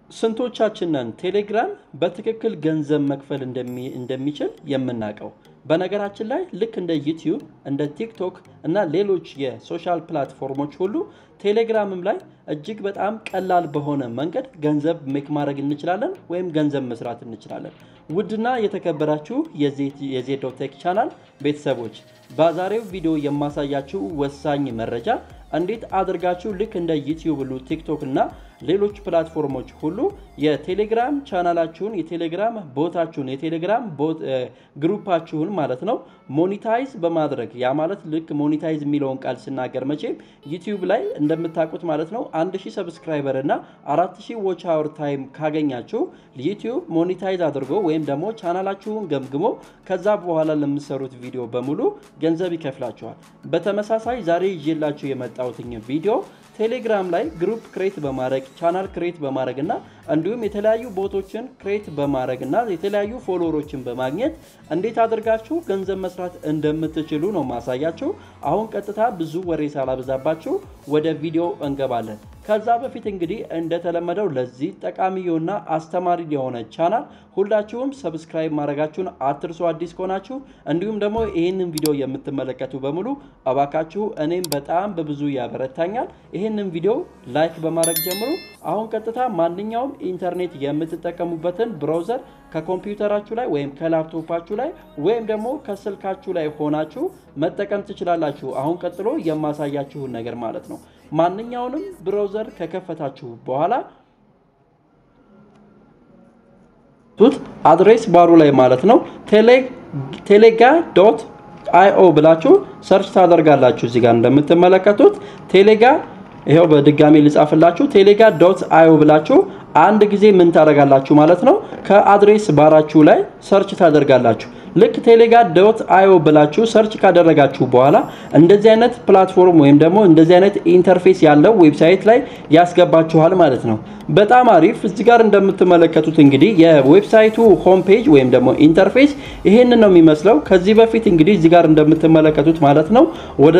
ስንቶቻችንን ቴሌግራም በትክክል ገንዘብ መክፈል እንደሚችል የምናውቀው? በነገራችን ላይ ልክ እንደ ዩቲዩብ እንደ ቲክቶክ እና ሌሎች የሶሻል ፕላትፎርሞች ሁሉ ቴሌግራምም ላይ እጅግ በጣም ቀላል በሆነ መንገድ ገንዘብ ሜክ ማድረግ እንችላለን ወይም ገንዘብ መስራት እንችላለን። ውድና የተከበራችሁ የዜዶ ቴክ ቻናል ቤተሰቦች በዛሬው ቪዲዮ የማሳያችሁ ወሳኝ መረጃ እንዴት አድርጋችሁ ልክ እንደ ዩቲዩብ ሁሉ ቲክቶክ እና ሌሎች ፕላትፎርሞች ሁሉ የቴሌግራም ቻናላችሁን የቴሌግራም ቦታችሁን የቴሌግራም ግሩፓችሁን ማለት ነው ሞኒታይዝ በማድረግ ያ ማለት ልክ ሞኒታይዝ የሚለውን ቃል ስናገር መቼም ዩቲዩብ ላይ እንደምታውቁት ማለት ነው 1000 ሰብስክራይበር እና 4000 ዎች አወር ታይም ካገኛችሁ ዩቲዩብ ሞኒታይዝ አድርጎ ወይም ደግሞ ቻናላችሁን ገምግሞ ከዛ በኋላ ለምሰሩት ቪዲዮ በሙሉ ገንዘብ ይከፍላችኋል። በተመሳሳይ ዛሬ ይዤላችሁ የመጣሁትኝ ቪዲዮ ቴሌግራም ላይ ግሩፕ ክሬት በማድረግ ቻናል ክሬት በማድረግ እና እንዲሁም የተለያዩ ቦቶችን ክሬት በማድረግ እና የተለያዩ ፎሎወሮችን በማግኘት እንዴት አድርጋችሁ ገንዘብ መስራት እንደምትችሉ ነው ማሳያችሁ። አሁን ቀጥታ ብዙ ወሬ ሳላበዛባችሁ ወደ ቪዲዮ እንገባለን። ከዛ በፊት እንግዲህ እንደተለመደው ለዚህ ጠቃሚ የሆነ አስተማሪ የሆነ ቻናል ሁላችሁም ሰብስክራይብ ማድረጋችሁን አትርሱ፣ አዲስ ከሆናችሁ እንዲሁም ደግሞ ይህንን ቪዲዮ የምትመለከቱ በሙሉ እባካችሁ እኔም በጣም በብዙ ያበረታኛል። ይህንን ቪዲዮ ላይክ በማድረግ ጀምሩ። አሁን ቀጥታ ማንኛውም ኢንተርኔት የምትጠቀሙበትን ብራውዘር ከኮምፒውተራችሁ ላይ ወይም ከላፕቶፓችሁ ላይ ወይም ደግሞ ከስልካችሁ ላይ ሆናችሁ መጠቀም ትችላላችሁ። አሁን ቀጥሎ የማሳያችሁን ነገር ማለት ነው። ማንኛውንም ብራውዘር ከከፈታችሁ በኋላ አድሬስ ባሩ ላይ ማለት ነው ቴሌጋ ዶት አይኦ ብላችሁ ሰርች ታደርጋላችሁ። እዚህ ጋር እንደምትመለከቱት ቴሌጋ ይኸው በድጋሚ ልጻፍላችሁ ቴሌጋ ዶት አይኦ ብላችሁ አንድ ጊዜ ምን ታደርጋላችሁ ማለት ነው ከአድሬስ ባራችሁ ላይ ሰርች ታደርጋላችሁ። ልክ ቴሌጋ ዶት አይኦ ብላችሁ ሰርች ካደረጋችሁ በኋላ እንደዚህ አይነት ፕላትፎርም ወይም ደግሞ እንደዚህ አይነት ኢንተርፌስ ያለው ዌብሳይት ላይ ያስገባችኋል ማለት ነው። በጣም አሪፍ። እዚህ ጋር እንደምትመለከቱት እንግዲህ የዌብሳይቱ ሆም ፔጅ ወይም ደግሞ ኢንተርፌስ ይሄንን ነው የሚመስለው። ከዚህ በፊት እንግዲህ እዚህ ጋር እንደምትመለከቱት ማለት ነው ወደ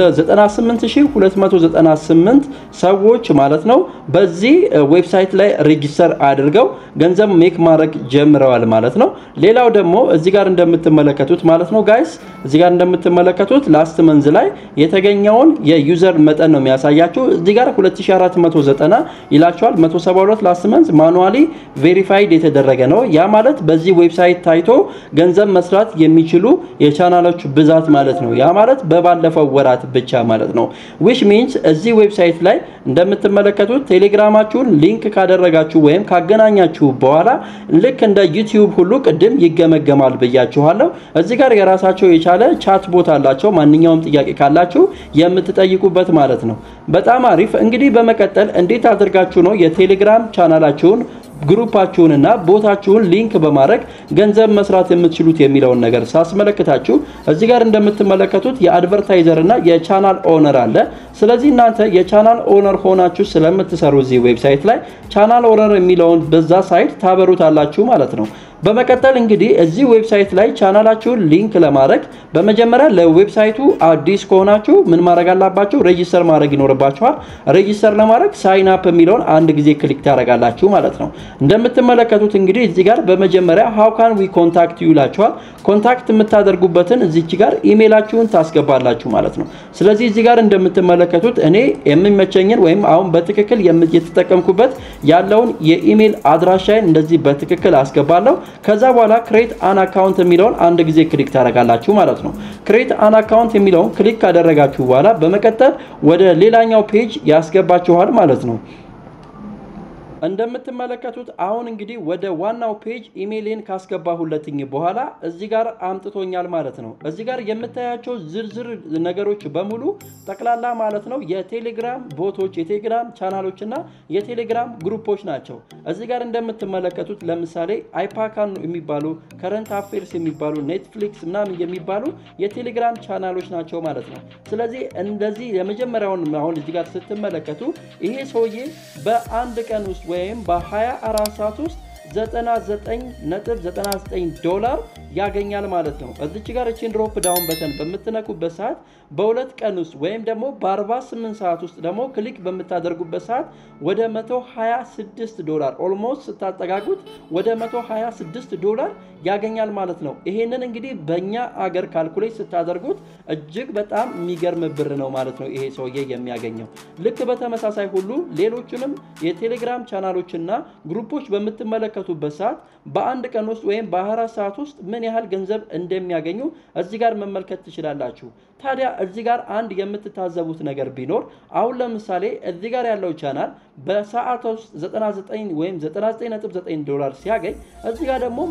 98298 ሰዎች ማለት ነው በዚህ ዌብሳይት ላይ ሬጂስተር አድርገው ገንዘብ ሜክ ማድረግ ጀምረዋል ማለት ነው። ሌላው ደግሞ እዚህ ጋር እንደምትመለከቱት ማለት ነው ጋይስ እዚህ ጋር እንደምትመለከቱት ላስት መንዝ ላይ የተገኘውን የዩዘር መጠን ነው የሚያሳያችሁ። እዚህ ጋር 2490 ይላቸዋል 172 ላስት መንዝ ማኑዋሊ ቬሪፋይድ የተደረገ ነው። ያ ማለት በዚህ ዌብሳይት ታይቶ ገንዘብ መስራት የሚችሉ የቻናሎች ብዛት ማለት ነው። ያ ማለት በባለፈው ወራት ብቻ ማለት ነው። ዊች ሚንስ እዚህ ዌብሳይት ላይ እንደምትመለከቱት ቴሌግራማችሁን ሊንክ ካደረጋችሁ ወይም ካገናኛችሁ በኋላ ልክ እንደ ዩቲዩብ ሁሉ ቅድም ይገመገማል ብያችኋለሁ። እዚህ ጋር የራሳቸው የቻለ ቻት ቦት አላቸው። ማንኛውም ጥያቄ ካላችሁ የምትጠይቁበት ማለት ነው። በጣም አሪፍ። እንግዲህ በመቀጠል እንዴት አድርጋችሁ ነው የቴሌግራም ቻናላችሁን ግሩፓችሁንና ቦታችሁን ሊንክ በማድረግ ገንዘብ መስራት የምትችሉት የሚለውን ነገር ሳስመለክታችሁ እዚህ ጋር እንደምትመለከቱት የአድቨርታይዘር እና የቻናል ኦነር አለ። ስለዚህ እናንተ የቻናል ኦነር ሆናችሁ ስለምትሰሩ እዚህ ዌብሳይት ላይ ቻናል ኦነር የሚለውን በዛ ሳይት ታበሩታላችሁ ማለት ነው። በመቀጠል እንግዲህ እዚህ ዌብሳይት ላይ ቻናላችሁን ሊንክ ለማድረግ በመጀመሪያ ለዌብሳይቱ አዲስ ከሆናችሁ ምን ማድረግ አላባችሁ? ሬጂስተር ማድረግ ይኖርባችኋል። ሬጂስተር ለማድረግ ሳይን አፕ የሚለውን አንድ ጊዜ ክሊክ ታደርጋላችሁ ማለት ነው። እንደምትመለከቱት እንግዲህ እዚህ ጋር በመጀመሪያ ሃው ካን ዊ ኮንታክት ዩ ይላችኋል። ኮንታክት የምታደርጉበትን እዚች ጋር ኢሜይላችሁን ታስገባላችሁ ማለት ነው። ስለዚህ እዚህ ጋር እንደምትመለከቱት እኔ የሚመቸኝን ወይም አሁን በትክክል የተጠቀምኩበት ያለውን የኢሜይል አድራሻዬን እንደዚህ በትክክል አስገባለሁ። ከዛ በኋላ ክሬት አን አካውንት የሚለውን አንድ ጊዜ ክሊክ ታደርጋላችሁ ማለት ነው። ክሬት አን አካውንት የሚለውን ክሊክ ካደረጋችሁ በኋላ በመቀጠል ወደ ሌላኛው ፔጅ ያስገባችኋል ማለት ነው። እንደምትመለከቱት አሁን እንግዲህ ወደ ዋናው ፔጅ ኢሜይሌን ካስገባሁለትኝ በኋላ እዚህ ጋር አምጥቶኛል ማለት ነው። እዚህ ጋር የምታያቸው ዝርዝር ነገሮች በሙሉ ጠቅላላ ማለት ነው የቴሌግራም ቦቶች፣ የቴሌግራም ቻናሎች እና የቴሌግራም ግሩፖች ናቸው። እዚህ ጋር እንደምትመለከቱት ለምሳሌ አይፓካን የሚባሉ ከረንት አፌርስ የሚባሉ ኔትፍሊክስ ምናምን የሚባሉ የቴሌግራም ቻናሎች ናቸው ማለት ነው። ስለዚህ እንደዚህ የመጀመሪያውን አሁን እዚህ ጋር ስትመለከቱ ይሄ ሰውዬ በአንድ ቀን ውስጥ ወይም በ24 ሰዓት ውስጥ 99.99 ዶላር ያገኛል ማለት ነው። እዚች ጋር እቺን ድሮፕ ዳውን በተን በምትነኩበት ሰዓት በሁለት ቀን ውስጥ ወይም ደግሞ በ48 ሰዓት ውስጥ ደግሞ ክሊክ በምታደርጉበት ሰዓት ወደ 126 ዶላር ኦልሞስት ስታጠጋጉት ወደ 126 ዶላር ያገኛል ማለት ነው። ይሄንን እንግዲህ በእኛ አገር ካልኩሌት ስታደርጉት እጅግ በጣም የሚገርም ብር ነው ማለት ነው ይሄ ሰውዬ የሚያገኘው። ልክ በተመሳሳይ ሁሉ ሌሎችንም የቴሌግራም ቻናሎችና ግሩፖች በምትመለከቱበት ሰዓት በአንድ ቀን ውስጥ ወይም በ24 ሰዓት ውስጥ ምን ያህል ገንዘብ እንደሚያገኙ እዚህ ጋር መመልከት ትችላላችሁ። ታዲያ እዚህ ጋር አንድ የምትታዘቡት ነገር ቢኖር አሁን ለምሳሌ እዚህ ጋር ያለው ቻናል በሰዓት ውስጥ 99 ወይም 99.9 ዶላር ሲያገኝ እዚህ ጋር ደግሞ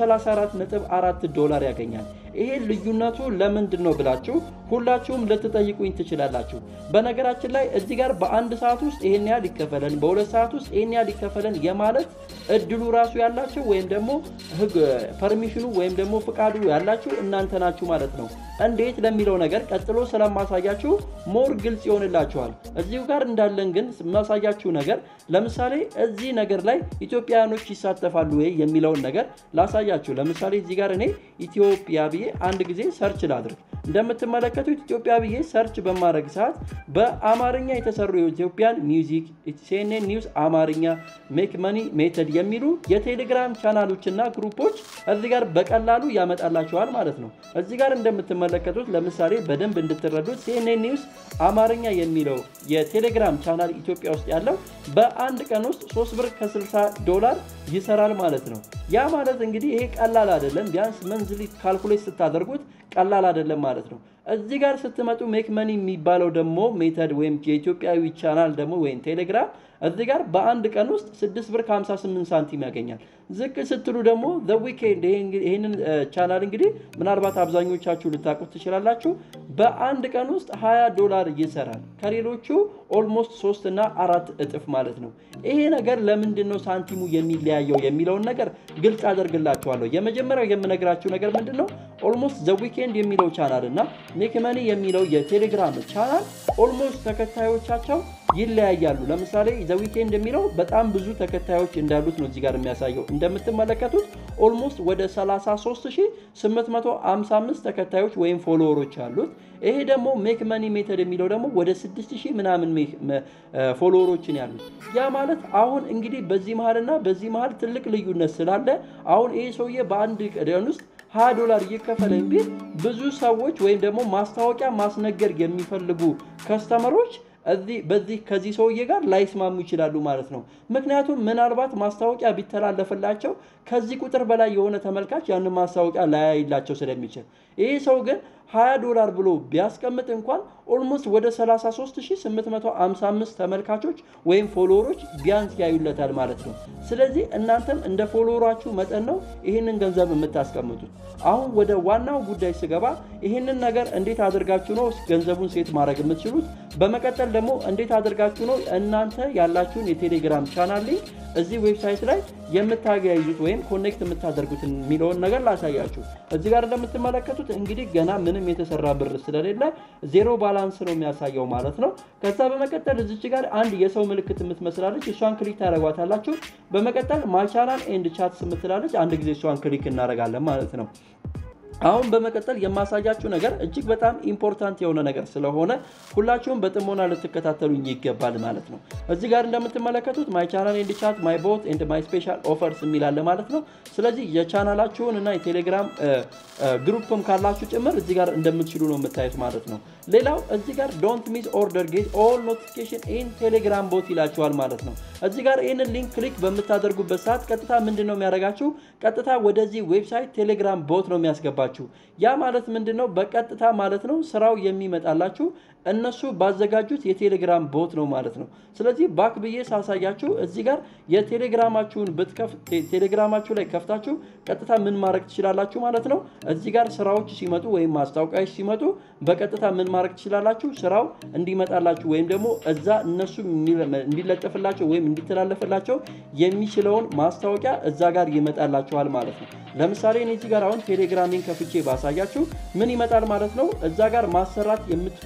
134.4 ዶላር ያገኛል። ይሄ ልዩነቱ ለምንድን ነው ብላችሁ ሁላችሁም ልትጠይቁኝ ትችላላችሁ። በነገራችን ላይ እዚህ ጋር በአንድ ሰዓት ውስጥ ይሄን ያህል ይከፈለን፣ በሁለት ሰዓት ውስጥ ይሄን ያህል ይከፈለን የማለት እድሉ ራሱ ያላችሁ ወይም ደግሞ ህግ ፐርሚሽኑ ወይም ደግሞ ፍቃዱ ያላችሁ እናንተ ናችሁ ማለት ነው። እንዴት ለሚለው ነገር ቀጥሎ ስለማሳያችሁ ሞር ግልጽ ይሆንላችኋል። እዚሁ ጋር እንዳለን ግን ማሳያችሁ ነገር ለምሳሌ እዚህ ነገር ላይ ኢትዮጵያውያኖች ይሳተፋሉ ወይ የሚለውን ነገር ላሳያችሁ። ለምሳሌ እዚህ ጋር እኔ ኢትዮጵያ ብዬ አንድ ጊዜ ሰርች ላድርግ። እንደምትመለከቱት ኢትዮጵያ ብዬ ሰርች በማድረግ ሰዓት በአማርኛ የተሰሩ የኢትዮጵያን ሚውዚክ፣ ሲኤንኤን ኒውስ አማርኛ፣ ሜክ መኒ ሜተድ የሚሉ የቴሌግራም ቻናሎችና ግሩፖች እዚህ ጋር በቀላሉ ያመጣላቸዋል ማለት ነው። እዚህ ጋር እንደምትመለከቱት ለምሳሌ በደንብ እንድትረዱት ሲኤንኤን ኒውስ አማርኛ የሚለው የቴሌግራም ቻናል ኢትዮጵያ ውስጥ ያለው በአንድ ቀን ውስጥ 3 ብር ከ60 ዶላር ይሰራል ማለት ነው። ያ ማለት እንግዲህ ይሄ ቀላል አይደለም። ቢያንስ መንዝሊ ካልኩሌት ስታደርጉት ቀላል አይደለም ማለት ነው። እዚህ ጋር ስትመጡ ሜክ መኒ የሚባለው ደግሞ ሜተድ ወይም የኢትዮጵያዊ ቻናል ደግሞ ወይም ቴሌግራም እዚህ ጋር በአንድ ቀን ውስጥ 6 ብር ከ58 ሳንቲም ያገኛል። ዝቅ ስትሉ ደግሞ ዘ ዊኬንድ ይህንን ቻናል እንግዲህ ምናልባት አብዛኞቻችሁ ልታውቁት ትችላላችሁ። በአንድ ቀን ውስጥ 20 ዶላር ይሰራል። ከሌሎቹ ኦልሞስት 3 እና አራት እጥፍ ማለት ነው። ይሄ ነገር ለምንድን ነው ሳንቲሙ የሚለያየው የሚለውን ነገር ግልጽ አደርግላችኋለሁ። የመጀመሪያው የምነግራችሁ ነገር ምንድን ነው ኦልሞስት ዘ ዊኬንድ የሚለው ቻናል እና ሜክ መኒ የሚለው የቴሌግራም ቻናል ኦልሞስት ተከታዮቻቸው ይለያያሉ። ለምሳሌ ዘ ዊኬንድ የሚለው በጣም ብዙ ተከታዮች እንዳሉት ነው እዚህ ጋር የሚያሳየው። እንደምትመለከቱት ኦልሞስት ወደ 33855 ተከታዮች ወይም ፎሎወሮች አሉት። ይሄ ደግሞ ሜክ መኒ ሜተድ የሚለው ደግሞ ወደ 6000 ምናምን ፎሎወሮችን ያሉት። ያ ማለት አሁን እንግዲህ በዚህ መሀልና በዚህ መሀል ትልቅ ልዩነት ስላለ አሁን ይሄ ሰውዬ በአንድ ቀን ውስጥ 20 ዶላር እየከፈለኝ ቢል ብዙ ሰዎች ወይም ደግሞ ማስታወቂያ ማስነገር የሚፈልጉ ከስተመሮች እዚህ በዚህ ከዚህ ሰውዬ ጋር ላይስማሙ ይችላሉ ማለት ነው። ምክንያቱም ምናልባት ማስታወቂያ ቢተላለፍላቸው ከዚህ ቁጥር በላይ የሆነ ተመልካች ያንን ማስታወቂያ ላያይላቸው ስለሚችል ይህ ሰው ግን 20 ዶላር ብሎ ቢያስቀምጥ እንኳን ኦልሞስት ወደ 33855 ተመልካቾች ወይም ፎሎወሮች ቢያንስ ያዩለታል ማለት ነው። ስለዚህ እናንተም እንደ ፎሎወራችሁ መጠን ነው ይህንን ገንዘብ የምታስቀምጡት። አሁን ወደ ዋናው ጉዳይ ስገባ ይህንን ነገር እንዴት አድርጋችሁ ነው ገንዘቡን ሴት ማድረግ የምትችሉት? በመቀጠል ደግሞ እንዴት አድርጋችሁ ነው እናንተ ያላችሁን የቴሌግራም ቻናል ሊንክ እዚህ ዌብሳይት ላይ የምታገያይዙት ወይም ኮኔክት የምታደርጉት የሚለውን ነገር ላሳያችሁ። እዚህ ጋር እንደምትመለከቱት እንግዲህ ገና ምንም የተሰራ ብር ስለሌለ ዜሮ ባላንስ ነው የሚያሳየው ማለት ነው። ከዛ በመቀጠል እዚች ጋር አንድ የሰው ምልክት የምትመስላለች እሷን ክሊክ ታደረጓታላችሁ። በመቀጠል ማቻናል ኤንድ ቻትስ የምትላለች አንድ ጊዜ እሷን ክሊክ እናደርጋለን ማለት ነው። አሁን በመቀጠል የማሳያችሁ ነገር እጅግ በጣም ኢምፖርታንት የሆነ ነገር ስለሆነ ሁላችሁም በጥሞና ልትከታተሉኝ ይገባል ማለት ነው። እዚህ ጋር እንደምትመለከቱት ማይ ቻናል ኤንድ ቻት ማይ ቦት ኤንድ ማይ ስፔሻል ኦፈርስ የሚላለ ማለት ነው። ስለዚህ የቻናላችሁን እና የቴሌግራም ግሩፕም ካላችሁ ጭምር እዚህ ጋር እንደምትችሉ ነው የምታዩት ማለት ነው። ሌላው እዚህ ጋር ዶንት ሚስ ኦርደር ጌት ኦል ኖቲፊኬሽን ኢን ቴሌግራም ቦት ይላችኋል ማለት ነው። እዚህ ጋር ይህንን ሊንክ ክሊክ በምታደርጉበት ሰዓት ቀጥታ ምንድን ነው የሚያደርጋችሁ? ቀጥታ ወደዚህ ዌብሳይት ቴሌግራም ቦት ነው የሚያስገባችሁ። ያ ማለት ምንድን ነው? በቀጥታ ማለት ነው ስራው የሚመጣላችሁ እነሱ ባዘጋጁት የቴሌግራም ቦት ነው ማለት ነው። ስለዚህ ባክ ብዬ ሳሳያችሁ እዚህ ጋር የቴሌግራማችሁን ቴሌግራማችሁ ላይ ከፍታችሁ ቀጥታ ምን ማድረግ ትችላላችሁ ማለት ነው። እዚህ ጋር ስራዎች ሲመጡ ወይም ማስታወቂያዎች ሲመጡ በቀጥታ ምን ማድረግ ትችላላችሁ? ስራው እንዲመጣላችሁ ወይም ደግሞ እዛ እነሱ እንዲለጠፍላቸው ወይም እንዲተላለፍላቸው የሚችለውን ማስታወቂያ እዛ ጋር ይመጣላችኋል ማለት ነው። ለምሳሌ እኔ እዚህ ጋር አሁን ቴሌግራሚን ከፍቼ ባሳያችሁ ምን ይመጣል ማለት ነው። እዛ ጋር ማሰራት የምትፈልጉት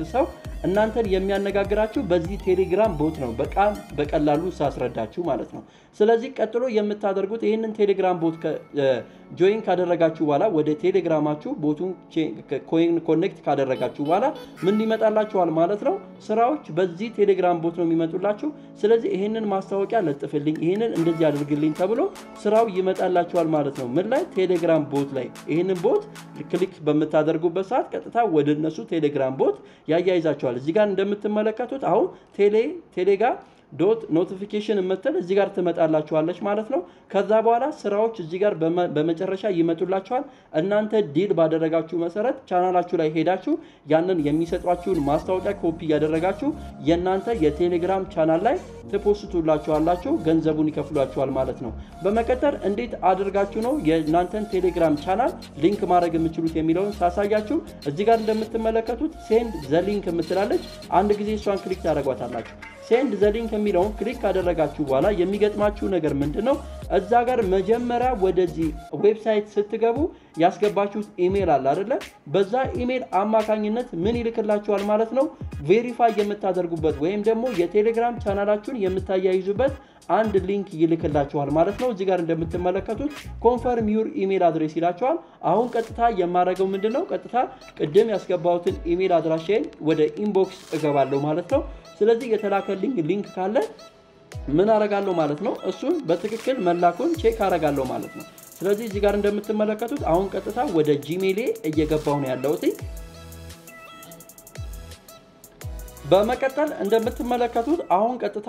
ሰው እናንተን የሚያነጋግራችሁ በዚህ ቴሌግራም ቦት ነው። በጣም በቀላሉ ሳስረዳችሁ ማለት ነው። ስለዚህ ቀጥሎ የምታደርጉት ይህንን ቴሌግራም ቦት ጆይን ካደረጋችሁ በኋላ ወደ ቴሌግራማችሁ ቦቱን ኮኔክት ካደረጋችሁ በኋላ ምን ይመጣላችኋል ማለት ነው። ስራዎች በዚህ ቴሌግራም ቦት ነው የሚመጡላችሁ። ስለዚህ ይህንን ማስታወቂያ ለጥፍልኝ፣ ይህንን እንደዚህ አድርግልኝ ተብሎ ስራው ይመጣላችኋል ማለት ነው። ምን ላይ? ቴሌግራም ቦት ላይ። ይህንን ቦት ክሊክ በምታደርጉበት ሰዓት ቀጥታ ወደ እነሱ ቴሌግራም ቦት ያያይዛችኋል። እዚህ ጋር እንደምትመለከቱት አሁን ቴሌ ቴሌ ጋር ዶት ኖቲፊኬሽን የምትል እዚህ ጋር ትመጣላችኋለች ማለት ነው። ከዛ በኋላ ስራዎች እዚህ ጋር በመጨረሻ ይመጡላችኋል። እናንተ ዲል ባደረጋችሁ መሰረት ቻናላችሁ ላይ ሄዳችሁ ያንን የሚሰጧችሁን ማስታወቂያ ኮፒ ያደረጋችሁ የእናንተ የቴሌግራም ቻናል ላይ ትፖስቱላችኋላችሁ፣ ገንዘቡን ይከፍሏችኋል ማለት ነው። በመቀጠል እንዴት አድርጋችሁ ነው የእናንተን ቴሌግራም ቻናል ሊንክ ማድረግ የምችሉት የሚለውን ሳሳያችሁ እዚህ ጋር እንደምትመለከቱት ሴንድ ዘ ሊንክ የምትላለች አንድ ጊዜ እሷን ክሊክ ታደርጓታላችሁ። ሴንድ ዘ ሊንክ የሚለውን ክሊክ ካደረጋችሁ በኋላ የሚገጥማችሁ ነገር ምንድን ነው? እዛ ጋር መጀመሪያ ወደዚህ ዌብሳይት ስትገቡ ያስገባችሁት ኢሜል አለ አይደለ? በዛ ኢሜል አማካኝነት ምን ይልክላችኋል ማለት ነው? ቬሪፋይ የምታደርጉበት ወይም ደግሞ የቴሌግራም ቻናላችሁን የምታያይዙበት አንድ ሊንክ ይልክላችኋል ማለት ነው። እዚህ ጋር እንደምትመለከቱት ኮንፈርም ዩር ኢሜል አድሬስ ይላችኋል። አሁን ቀጥታ የማደርገው ምንድን ነው? ቀጥታ ቅድም ያስገባሁትን ኢሜል አድራሻዬን ወደ ኢንቦክስ እገባለሁ ማለት ነው። ስለዚህ የተላከልኝ ሊንክ ካለ ምን አረጋለሁ ማለት ነው? እሱን በትክክል መላኩን ቼክ አረጋለሁ ማለት ነው። ስለዚህ እዚህ ጋር እንደምትመለከቱት አሁን ቀጥታ ወደ ጂሜሌ እየገባሁ ነው ያለሁት። በመቀጠል እንደምትመለከቱት አሁን ቀጥታ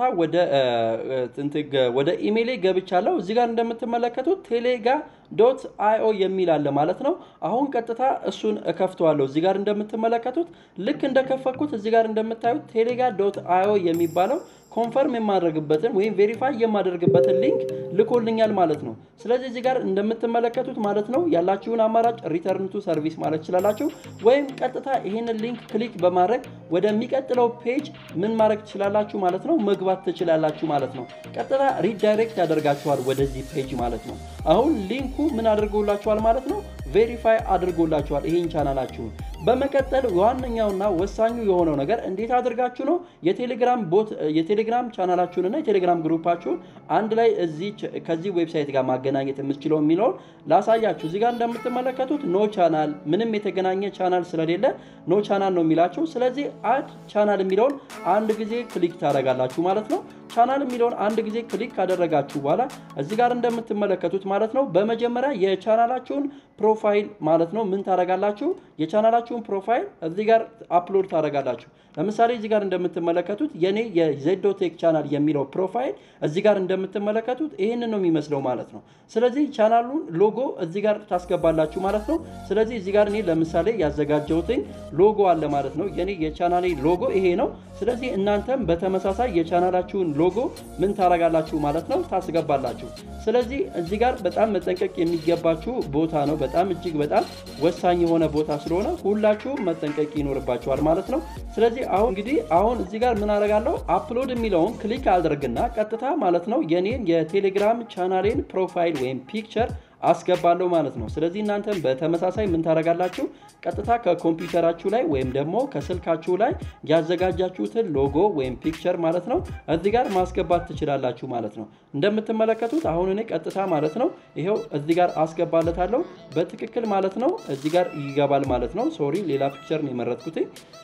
ወደ ኢሜይሌ ገብቻለሁ። እዚህ ጋር እንደምትመለከቱት ቴሌጋ ዶት አይኦ የሚል አለ ማለት ነው። አሁን ቀጥታ እሱን እከፍተዋለሁ። እዚህ ጋር እንደምትመለከቱት ልክ እንደከፈትኩት እዚህ ጋር እንደምታዩት ቴሌጋ ዶት አይኦ የሚባለው ኮንፈርም የማደርግበትን ወይም ቬሪፋይ የማደርግበትን ሊንክ ልኮልኛል ማለት ነው። ስለዚህ እዚህ ጋር እንደምትመለከቱት ማለት ነው ያላችሁን አማራጭ ሪተርን ቱ ሰርቪስ ማለት ትችላላችሁ፣ ወይም ቀጥታ ይህንን ሊንክ ክሊክ በማድረግ ወደሚቀጥለው ፔጅ ምን ማድረግ ትችላላችሁ ማለት ነው መግባት ትችላላችሁ ማለት ነው። ቀጥታ ሪዳይሬክት ያደርጋችኋል ወደዚህ ፔጅ ማለት ነው። አሁን ሊንኩ ምን አድርጎላችኋል ማለት ነው ቬሪፋይ አድርጎላችኋል ይሄን ቻናላችሁን። በመቀጠል ዋነኛውና ወሳኙ የሆነው ነገር እንዴት አድርጋችሁ ነው የቴሌግራም ቦት የቴሌግራም ቻናላችሁንና የቴሌግራም ግሩፓችሁን አንድ ላይ እዚህ ከዚህ ዌብሳይት ጋር ማገናኘት የምትችለው የሚለውን ላሳያችሁ። እዚህ ጋር እንደምትመለከቱት ኖ ቻናል ምንም የተገናኘ ቻናል ስለሌለ ኖ ቻናል ነው የሚላችሁ። ስለዚህ አድ ቻናል የሚለውን አንድ ጊዜ ክሊክ ታደርጋላችሁ ማለት ነው። ቻናል የሚለውን አንድ ጊዜ ክሊክ ካደረጋችሁ በኋላ እዚህ ጋር እንደምትመለከቱት ማለት ነው በመጀመሪያ የቻናላችሁን ፕሮፋይል ማለት ነው ምን ታደርጋላችሁ? የቻናላችሁን ፕሮፋይል እዚህ ጋር አፕሎድ ታደርጋላችሁ። ለምሳሌ እዚህ ጋር እንደምትመለከቱት የኔ የዜዶቴክ ቻናል የሚለው ፕሮፋይል እዚህ ጋር እንደምትመለከቱት ይህንን ነው የሚመስለው ማለት ነው። ስለዚህ ቻናሉን ሎጎ እዚህ ጋር ታስገባላችሁ ማለት ነው። ስለዚህ እዚህ ጋር እኔ ለምሳሌ ያዘጋጀሁትኝ ሎጎ አለ ማለት ነው። የኔ የቻናሌ ሎጎ ይሄ ነው። ስለዚህ እናንተም በተመሳሳይ የቻናላችሁን ሎጎ ምን ታደርጋላችሁ ማለት ነው ታስገባላችሁ። ስለዚህ እዚህ ጋር በጣም መጠንቀቅ የሚገባችሁ ቦታ ነው። በጣም እጅግ በጣም ወሳኝ የሆነ ቦታ ስለሆነ ሁላችሁም መጠንቀቅ ይኖርባችኋል ማለት ነው። ስለዚህ አሁን እንግዲህ አሁን እዚህ ጋር ምን አደርጋለሁ አፕሎድ የሚለውን ክሊክ አድርግና ቀጥታ ማለት ነው የኔን የቴሌግራም ቻናሌን ፕሮፋይል ወይም ፒክቸር አስገባለሁ ማለት ነው። ስለዚህ እናንተም በተመሳሳይ ምን ታደርጋላችሁ? ቀጥታ ከኮምፒውተራችሁ ላይ ወይም ደግሞ ከስልካችሁ ላይ ያዘጋጃችሁትን ሎጎ ወይም ፒክቸር ማለት ነው እዚህ ጋር ማስገባት ትችላላችሁ ማለት ነው። እንደምትመለከቱት አሁን እኔ ቀጥታ ማለት ነው ይሄው እዚህ ጋር አስገባለታለሁ በትክክል ማለት ነው እዚህ ጋር ይገባል ማለት ነው። ሶሪ ሌላ ፒክቸር ነው የመረጥኩትኝ።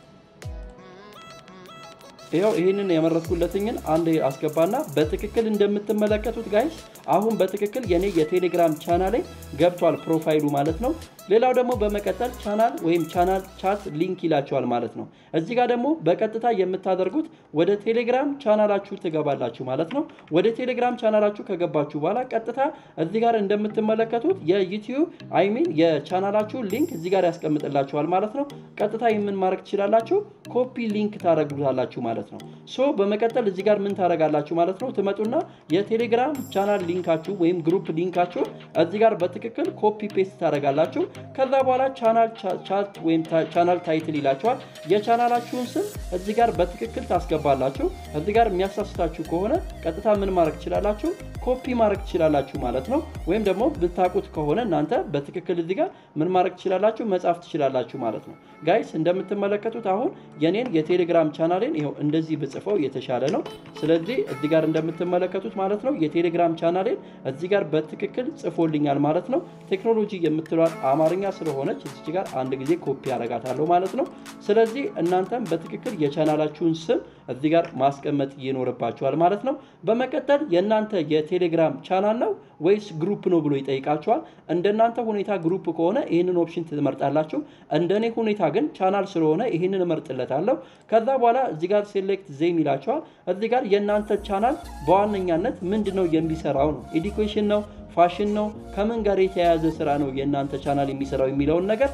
ይኸው ይህንን የመረጥኩለትኝን አንድ አስገባና በትክክል እንደምትመለከቱት ጋይስ አሁን በትክክል የኔ የቴሌግራም ቻናል ላይ ገብቷል ፕሮፋይሉ ማለት ነው። ሌላው ደግሞ በመቀጠል ቻናል ወይም ቻናል ቻት ሊንክ ይላቸዋል ማለት ነው። እዚህ ጋር ደግሞ በቀጥታ የምታደርጉት ወደ ቴሌግራም ቻናላችሁ ትገባላችሁ ማለት ነው። ወደ ቴሌግራም ቻናላችሁ ከገባችሁ በኋላ ቀጥታ እዚህ ጋር እንደምትመለከቱት የዩቲዩብ አይሚን የቻናላችሁ ሊንክ እዚህ ጋር ያስቀምጥላችኋል ማለት ነው። ቀጥታ የምን ማድረግ ትችላላችሁ ኮፒ ሊንክ ታደርጉታላችሁ ማለት ነው። ሶ በመቀጠል እዚህ ጋር ምን ታደርጋላችሁ ማለት ነው። ትመጡና የቴሌግራም ቻናል ሊንካችሁ ወይም ግሩፕ ሊንካችሁ እዚህ ጋር በትክክል ኮፒ ፔስት ታደርጋላችሁ። ከዛ በኋላ ቻናል ቻርት ወይም ቻናል ታይትል ይላቸዋል። የቻናላችሁን ስም እዚህ ጋር በትክክል ታስገባላችሁ። እዚህ ጋር የሚያሳስታችሁ ከሆነ ቀጥታ ምን ማድረግ ትችላላችሁ? ኮፒ ማድረግ ትችላላችሁ ማለት ነው። ወይም ደግሞ ብታውቁት ከሆነ እናንተ በትክክል እዚህ ጋር ምን ማድረግ ትችላላችሁ? መጻፍ ትችላላችሁ ማለት ነው። ጋይስ እንደምትመለከቱት አሁን የኔን የቴሌግራም ቻናሌን ይኸው እንደዚህ ብጽፈው የተሻለ ነው። ስለዚህ እዚህ ጋር እንደምትመለከቱት ማለት ነው የቴሌግራም ቻናሌን እዚህ ጋር በትክክል ጽፎልኛል ማለት ነው። ቴክኖሎጂ የምትሏት አማርኛ ስለሆነች እዚህ ጋር አንድ ጊዜ ኮፒ ያደርጋታለሁ ማለት ነው። ስለዚህ እናንተም በትክክል የቻናላችሁን ስም እዚህ ጋር ማስቀመጥ ይኖርባችኋል ማለት ነው። በመቀጠል የእናንተ የቴሌግራም ቻናል ነው ወይስ ግሩፕ ነው ብሎ ይጠይቃችኋል። እንደናንተ ሁኔታ ግሩፕ ከሆነ ይህንን ኦፕሽን ትመርጣላችሁ። እንደኔ ሁኔታ ግን ቻናል ስለሆነ ይህንን እመርጥለታለሁ። ከዛ በኋላ እዚህ ጋር ሴሌክት ዜም ይላችኋል። እዚህ ጋር የእናንተ ቻናል በዋነኛነት ምንድን ነው የሚሰራው ነው ኤዱኬሽን ነው ፋሽን ነው ከምን ጋር የተያያዘ ስራ ነው የእናንተ ቻናል የሚሰራው የሚለውን ነገር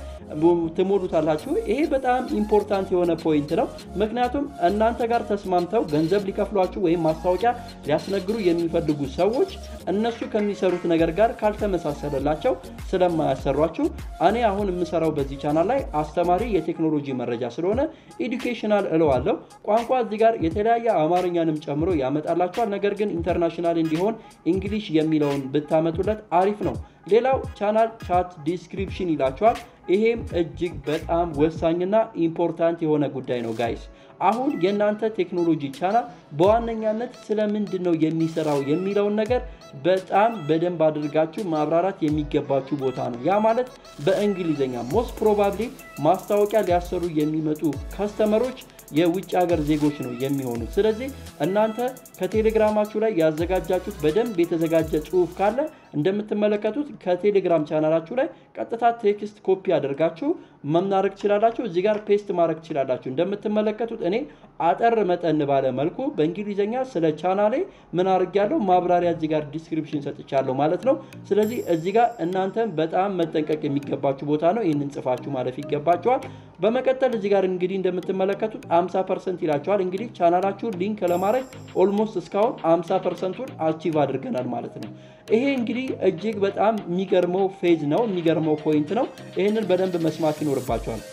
ትሞሉታላችሁ። ይሄ በጣም ኢምፖርታንት የሆነ ፖይንት ነው። ምክንያቱም እናንተ ጋር ተስማምተው ገንዘብ ሊከፍሏችሁ ወይም ማስታወቂያ ሊያስነግሩ የሚፈልጉ ሰዎች እነሱ ከሚሰሩት ነገር ጋር ካልተመሳሰለላቸው ስለማያሰሯችሁ፣ እኔ አሁን የምሰራው በዚህ ቻናል ላይ አስተማሪ የቴክኖሎጂ መረጃ ስለሆነ ኤዱኬሽናል እለዋለሁ። ቋንቋ እዚህ ጋር የተለያየ አማርኛንም ጨምሮ ያመጣላችኋል። ነገር ግን ኢንተርናሽናል እንዲሆን እንግሊሽ የሚለውን ብታመ ለት አሪፍ ነው። ሌላው ቻናል ቻት ዲስክሪፕሽን ይላቸዋል። ይሄም እጅግ በጣም ወሳኝና ኢምፖርታንት የሆነ ጉዳይ ነው ጋይስ። አሁን የእናንተ ቴክኖሎጂ ቻናል በዋነኛነት ስለምንድን ነው የሚሰራው የሚለውን ነገር በጣም በደንብ አድርጋችሁ ማብራራት የሚገባችሁ ቦታ ነው። ያ ማለት በእንግሊዝኛ ሞስት ፕሮባብሊ ማስታወቂያ ሊያሰሩ የሚመጡ ከስተመሮች የውጭ ሀገር ዜጎች ነው የሚሆኑት። ስለዚህ እናንተ ከቴሌግራማችሁ ላይ ያዘጋጃችሁት በደንብ የተዘጋጀ ጽሁፍ ካለ እንደምትመለከቱት ከቴሌግራም ቻናላችሁ ላይ ቀጥታ ቴክስት ኮፒ አድርጋችሁ መናረግ ትችላላችሁ። እዚህ ጋር ፔስት ማድረግ ትችላላችሁ። እንደምትመለከቱት እኔ አጠር መጠን ባለ መልኩ በእንግሊዝኛ ስለ ቻናሌ ምን አድርጊያለሁ ማብራሪያ እዚህ ጋር ዲስክሪፕሽን ሰጥቻለሁ ማለት ነው። ስለዚህ እዚህ ጋር እናንተም በጣም መጠንቀቅ የሚገባችሁ ቦታ ነው። ይህንን ጽፋችሁ ማለፍ ይገባችኋል። በመቀጠል እዚህ ጋር እንግዲህ እንደምትመለከቱት 50 ፐርሰንት ይላችኋል። እንግዲህ ቻናላችሁን ሊንክ ለማድረግ ኦልሞስት እስካሁን 50 ፐርሰንቱን አቺቭ አድርገናል ማለት ነው። ይሄ እንግዲህ እጅግ በጣም የሚገርመው ፌዝ ነው፣ የሚገርመው ፖይንት ነው። ይህንን በደንብ መስማት ይኖርባቸዋል።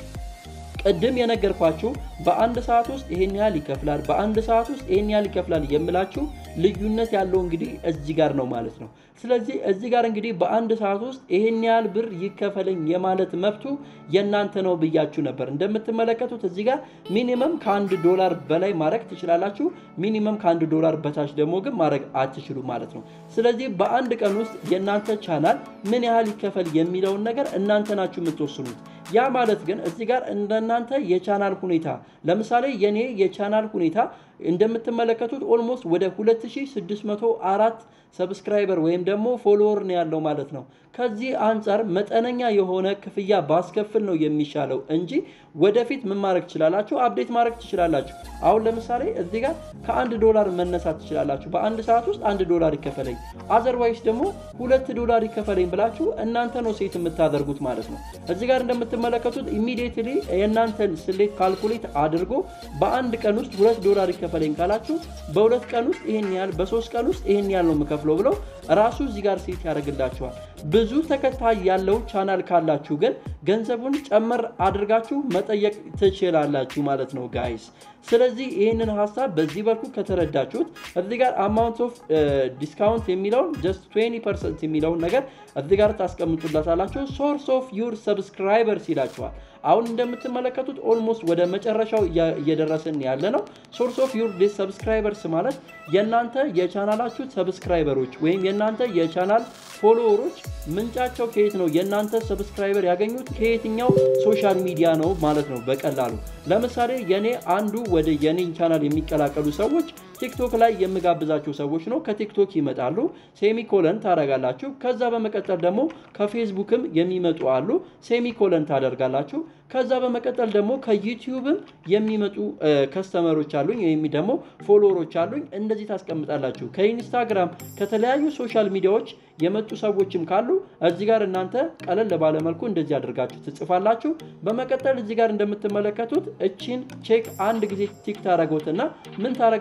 ቅድም የነገርኳችሁ በአንድ ሰዓት ውስጥ ይሄን ያህል ይከፍላል፣ በአንድ ሰዓት ውስጥ ይሄን ያህል ይከፍላል የምላችሁ ልዩነት ያለው እንግዲህ እዚህ ጋር ነው ማለት ነው። ስለዚህ እዚህ ጋር እንግዲህ በአንድ ሰዓት ውስጥ ይሄን ያህል ብር ይከፈለኝ የማለት መብቱ የእናንተ ነው ብያችሁ ነበር። እንደምትመለከቱት እዚህ ጋር ሚኒመም ከአንድ ዶላር በላይ ማድረግ ትችላላችሁ። ሚኒመም ከአንድ ዶላር በታች ደግሞ ግን ማድረግ አትችሉ ማለት ነው። ስለዚህ በአንድ ቀን ውስጥ የእናንተ ቻናል ምን ያህል ይከፈል የሚለውን ነገር እናንተ ናችሁ የምትወስኑት። ያ ማለት ግን እዚህ ጋር እንደናንተ የቻናል ሁኔታ ለምሳሌ የኔ የቻናል ሁኔታ እንደምትመለከቱት ኦልሞስት ወደ 2604 ሰብስክራይበር ወይም ደግሞ ፎሎወር ነው ያለው ማለት ነው። ከዚህ አንጻር መጠነኛ የሆነ ክፍያ ባስከፍል ነው የሚሻለው እንጂ ወደፊት ምን ማድረግ ትችላላችሁ? አፕዴት ማድረግ ትችላላችሁ። አሁን ለምሳሌ እዚህ ጋር ከአንድ ዶላር መነሳት ትችላላችሁ። በአንድ ሰዓት ውስጥ አንድ ዶላር ይከፈለኝ፣ አዘርዋይስ ደግሞ ሁለት ዶላር ይከፈለኝ ብላችሁ እናንተ ነው ሴት የምታደርጉት ማለት ነው። እዚህ ጋር እንደምትመለከቱት ኢሚዲየትሊ የእናንተን ስሌት ካልኩሌት አድርጎ በአንድ ቀን ውስጥ ሁለት ዶላር ይከፈለኝ ካላችሁ በሁለት ቀን ውስጥ ይሄን ያህል፣ በሶስት ቀን ውስጥ ይሄን ያህል ነው የምከፍለው ብለው ራሱ እዚህ ጋር ሴት ያደርግላችኋል። ብዙ ተከታይ ያለው ቻናል ካላችሁ ግን ገንዘቡን ጨመር አድርጋችሁ መጠየቅ ትችላላችሁ ማለት ነው ጋይስ። ስለዚህ ይህንን ሀሳብ በዚህ በኩል ከተረዳችሁት እዚህ ጋር አማውንት ኦፍ ዲስካውንት የሚለውን ጀስት 20 ፐርሰንት የሚለውን ነገር እዚህ ጋር ታስቀምጡላታላችሁ። ሶርስ ኦፍ ዩር ሰብስክራይበርስ ይላችኋል። አሁን እንደምትመለከቱት ኦልሞስት ወደ መጨረሻው እየደረስን ያለ ነው። ሶርስ ኦፍ ዩር ሰብስክራይበርስ ማለት የእናንተ የቻናላችሁ ሰብስክራይበሮች ወይም የእናንተ የቻናል ፎሎወሮች ምንጫቸው ከየት ነው? የእናንተ ሰብስክራይበር ያገኙት ከየትኛው ሶሻል ሚዲያ ነው ማለት ነው። በቀላሉ ለምሳሌ የኔ አንዱ ወደ የኔን ቻናል የሚቀላቀሉ ሰዎች ቲክቶክ ላይ የምጋብዛቸው ሰዎች ነው። ከቲክቶክ ይመጣሉ፣ ሴሚኮለን ታደርጋላችሁ። ከዛ በመቀጠል ደግሞ ከፌስቡክም የሚመጡ አሉ፣ ሴሚኮለን ታደርጋላችሁ። ከዛ በመቀጠል ደግሞ ከዩቲዩብም የሚመጡ ከስተመሮች አሉኝ ወይም ደግሞ ፎሎወሮች አሉኝ። እንደዚህ ታስቀምጣላችሁ። ከኢንስታግራም ከተለያዩ ሶሻል ሚዲያዎች የመጡ ሰዎችም ካሉ እዚህ ጋር እናንተ ቀለል ባለመልኩ እንደዚህ አድርጋችሁ ትጽፋላችሁ። በመቀጠል እዚህ ጋር እንደምትመለከቱት እቺን ቼክ አንድ ጊዜ ቲክ ታደረጉትና ምን ታደረጋላችሁ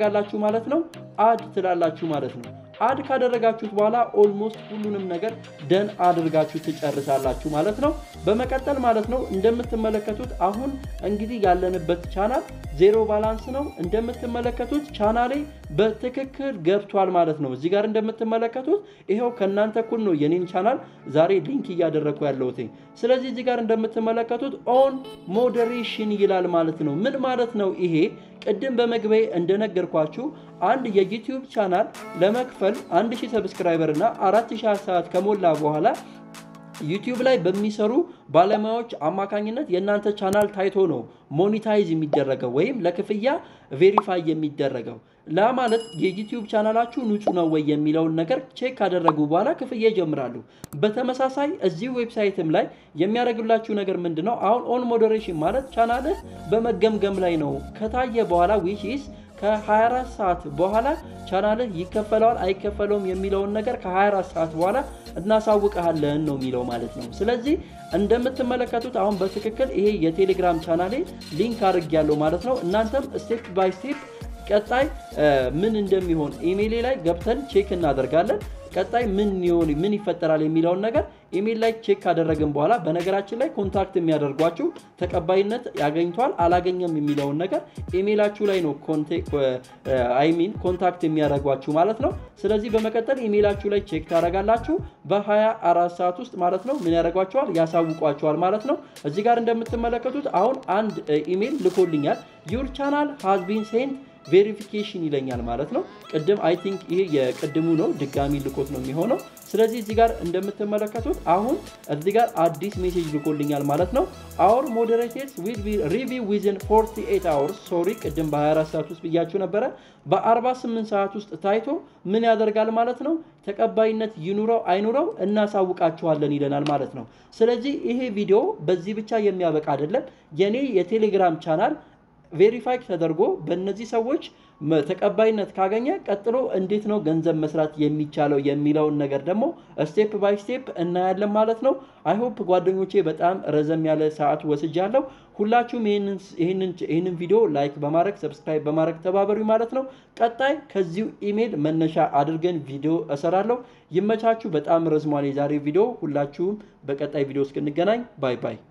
ማለት ነው አድ ትላላችሁ ማለት ነው። አድ ካደረጋችሁት በኋላ ኦልሞስት ሁሉንም ነገር ደን አድርጋችሁ ትጨርሳላችሁ ማለት ነው። በመቀጠል ማለት ነው እንደምትመለከቱት አሁን እንግዲህ ያለንበት ቻናል ዜሮ ባላንስ ነው። እንደምትመለከቱት ቻናሌ በትክክል ገብቷል ማለት ነው። እዚህ ጋር እንደምትመለከቱት ይኸው ከእናንተ እኩል ነው የኔን ቻናል ዛሬ ሊንክ እያደረግኩ ያለሁት። ስለዚህ እዚህ ጋር እንደምትመለከቱት ኦን ሞዴሬሽን ይላል ማለት ነው። ምን ማለት ነው ይሄ? ቅድም በመግቢያ እንደነገርኳችሁ አንድ የዩቲዩብ ቻናል ለመክፈል 1000 ሰብስክራይበር እና 4000 ሰዓት ከሞላ በኋላ ዩቲዩብ ላይ በሚሰሩ ባለሙያዎች አማካኝነት የእናንተ ቻናል ታይቶ ነው ሞኒታይዝ የሚደረገው ወይም ለክፍያ ቬሪፋይ የሚደረገው። ላ ማለት የዩቲዩብ ቻናላችሁ ንጹህ ነው ወይ የሚለውን ነገር ቼክ ካደረጉ በኋላ ክፍያ ይጀምራሉ። በተመሳሳይ እዚህ ዌብሳይትም ላይ የሚያደርግላችሁ ነገር ምንድን ነው? አሁን ኦን ሞዴሬሽን ማለት ቻናልህ በመገምገም ላይ ነው ከታየ በኋላ ዊች ኢዝ ከ24 ሰዓት በኋላ ቻናልህ ይከፈለዋል አይከፈለውም የሚለውን ነገር ከ24 ሰዓት በኋላ እናሳውቀሃለን ነው የሚለው ማለት ነው። ስለዚህ እንደምትመለከቱት አሁን በትክክል ይሄ የቴሌግራም ቻናሌ ሊንክ አድርጌያለሁ ማለት ነው። እናንተም ስቴፕ ባይ ስቴፕ ቀጣይ ምን እንደሚሆን ኢሜይሌ ላይ ገብተን ቼክ እናደርጋለን። ቀጣይ ምን ይሆን ምን ይፈጠራል የሚለውን ነገር ኢሜይል ላይ ቼክ ካደረግን በኋላ በነገራችን ላይ ኮንታክት የሚያደርጓችሁ ተቀባይነት ያገኝቷል አላገኘም የሚለውን ነገር ኢሜይላችሁ ላይ ነው አይሚን ኮንታክት የሚያደርጓችሁ ማለት ነው። ስለዚህ በመቀጠል ኢሜይላችሁ ላይ ቼክ ታደርጋላችሁ። በ24 ሰዓት ውስጥ ማለት ነው ምን ያደርጓቸዋል ያሳውቋቸዋል ማለት ነው። እዚህ ጋር እንደምትመለከቱት አሁን አንድ ኢሜይል ልኮልኛል ዩር ቻናል ሃዝ ቢን ሴንት ቬሪፊኬሽን ይለኛል ማለት ነው። ቅድም አይ ቲንክ ይሄ የቅድሙ ነው፣ ድጋሚ ልኮት ነው የሚሆነው። ስለዚህ እዚህ ጋር እንደምትመለከቱት አሁን እዚህ ጋር አዲስ ሜሴጅ ልኮልኛል ማለት ነው። አወር ሞዴሬተርስ ዊል ቢ ሪቪው ዊዝን 48 አወርስ ሶሪ፣ ቅድም በ24 ሰዓት ውስጥ ብያችሁ ነበረ። በ48 ሰዓት ውስጥ ታይቶ ምን ያደርጋል ማለት ነው ተቀባይነት ይኑረው አይኑረው እናሳውቃችኋለን ይለናል ማለት ነው። ስለዚህ ይሄ ቪዲዮ በዚህ ብቻ የሚያበቃ አይደለም። የኔ የቴሌግራም ቻናል ቬሪፋይ ተደርጎ በእነዚህ ሰዎች ተቀባይነት ካገኘ ቀጥሎ እንዴት ነው ገንዘብ መስራት የሚቻለው የሚለውን ነገር ደግሞ ስቴፕ ባይ ስቴፕ እናያለን ማለት ነው። አይሆፕ ጓደኞቼ በጣም ረዘም ያለ ሰዓት ወስጃለሁ። ሁላችሁም ይህንን ቪዲዮ ላይክ በማድረግ ሰብስክራይብ በማድረግ ተባበሩ ማለት ነው። ቀጣይ ከዚሁ ኢሜይል መነሻ አድርገን ቪዲዮ እሰራለሁ። ይመቻችሁ። በጣም ረዝሟል የዛሬ ቪዲዮ። ሁላችሁም በቀጣይ ቪዲዮ እስክንገናኝ ባይ ባይ።